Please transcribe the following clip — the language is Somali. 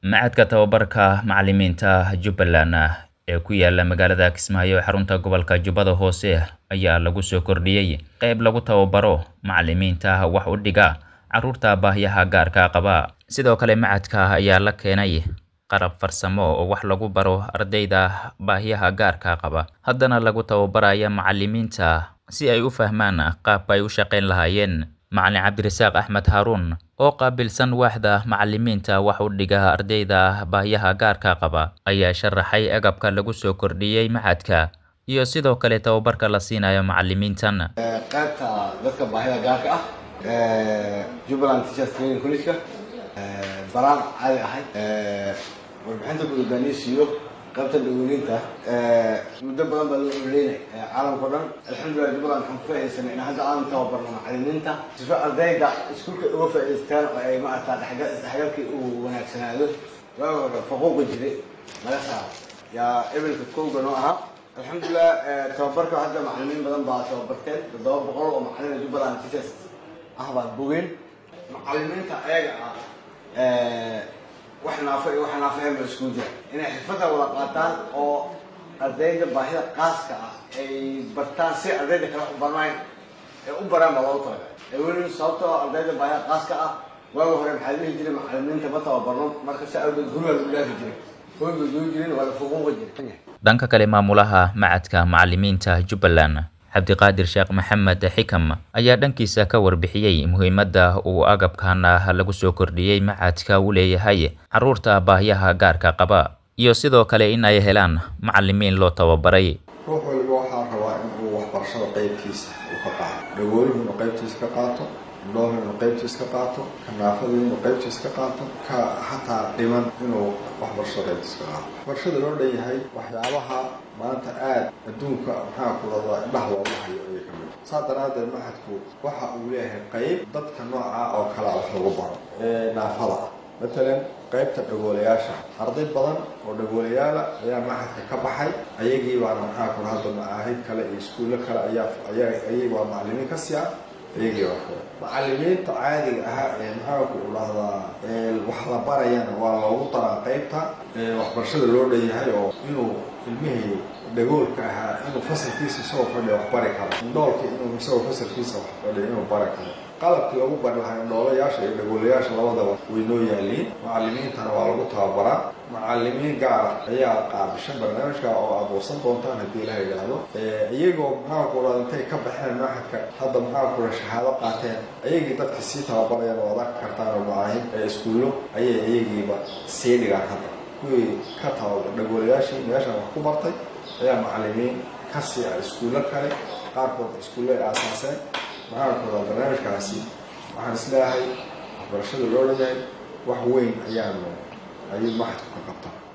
macadka tababarka macalimiinta jubbaland ee ku yaala magaalada kismaayo ee xarunta gobolka jubbada hoose ayaa lagu soo kordhiyey qayb lagu tababaro macalimiinta wax u dhiga carruurta baahyaha gaarka qaba sidoo kale macadka ayaa la keenay qarab farsamo oo wax lagu baro ardayda baahyaha gaarka qaba haddana lagu tababaraya macalimiinta si ay u fahmaan qaabka ay u shaqayn lahaayeen macalin cabdirasaaq axmed haaruun oo qaabilsan waaxda macalimiinta wax u dhiga ardayda baahyaha gaarka qaba ayaa sharaxay agabka lagu soo kordhiyey macadka iyo sidoo kale tababarka la siinayo macalimiintan qaybta dadka baahida gaarka ah jubbaland teachers training college-ka baraan caadi ahay warbixinta guddogaaniysiiyo qaybta dhaweyninta muddo badan baa loo oleynay caalamka o dhan alxamdulilah jubbaland waxaan ku faaidaysanay in hadda aan tababarno macalimiinta sifa ardayda iskuulka uga faa'idaystaan oo ay maarata dhexgal isdhexgalkii uu wanaagsanaado waaga hore faquuqa jiray laga saaro yaa ebilka kowga noo ahaa alxamdulilah tababarka hadda macalimiin badan baa tababarteen toddoba boqol oo macalina jubbaland teachers ah baan bogeen macalimiinta ayaga ah wax naafo iyo wax naafaheen ba iskugu jira inay xirfadda wada qaataan oo ardayda baahida qaaska ah ay bartaan si ardayda kale u barnayn ee u baraan baa loogu talagalay weli sababta oo ardayda baahida qaaska ah waaga hore maxaa dhihi jiray macalimiinta ma tababarno marka si awgeed guriga lagu dhaafi jiray hoyga joogi jirin waa la fuquuqi jiray dhanka kale maamulaha macadka macalimiinta jubbaland cabdiqaadir sheekh maxamed xikam ayaa dhankiisa ka warbixiyey muhiimadda uu agabkan lagu soo kordhiyey macadka u leeyahay carruurta baahyaha gaarka qaba iyo sidoo kale in ay helaan macalimiin loo tababaray ruux waliba waxaa rabaa in uu waxbarashada qaybtiisa uu ka qaato dhagooluhu inuu qaybtiisa ka qaato indhoohu inuu qaybtiisa ka qaato kanaafadu inuu qaybtiisa ka qaato ka xataa dhiman inuu waxbarashada qaybtiisa ka qaato waxbarashada loo dhan yahay waxyaabaha maanta aada adduunka maxaa ku radaa indhaha looga hayo ayay ka mid saa daraaddeed maxadku waxa uu leeyahay qayb dadka nooca oo kalea wax lagu baro ee naafada ah matalan qaybta dhagoolayaasha arday badan oo dhagoolayaala ayaa maxadka ka baxay ayagii baana maxaa ku hadda macaahid kale iyo iskuullo kale ayaa ayaa ayagi waa macalimiin ka sii ah ayagii waa kale macalimiinta caadiga ahaa ee maxaa ku dhahdaa wax la barayana waa loogu daraa qaybta waxbarashada loo dhanyahay oo inuu ilmihii dhagoolka ahaa inuu fasalkiisa isagoo fadhiya wax bari karo indhoolka inuu isagoo fasalkiisa wax fadhiya inuu bari karo qalabkii lagu bari lahaa indhoolayaasha iyo dhagoolayaasha labadaba way noo yaaliin macalimiintana waa lagu tababaraa macalimiin gaara ayaa qaabishan barnaamijka oo aad warsan doontaan haddii la yidhaahdo iyagoo maxaa ku dhada intay ka baxeen maxadka hadda maxaa kula shahaado qaateen ayagii dadka sii tababarayaan oo adag kartaan oo macaahin ee iskuullo ayay iyagiiba sii dhigaan hadda kuwii ka tababar dhagoolayaashii meeshan wax ku bartay ayaa macalimiin ka sii ah iskuullo kale qaarkood iskuullo ay aasaaseen maxaa ku dhada barnaamijkaasi waxaan isleeyahay waxbarashada loo dhanyahay wax weyn ayaanu ayuu maxadku ka qabtaa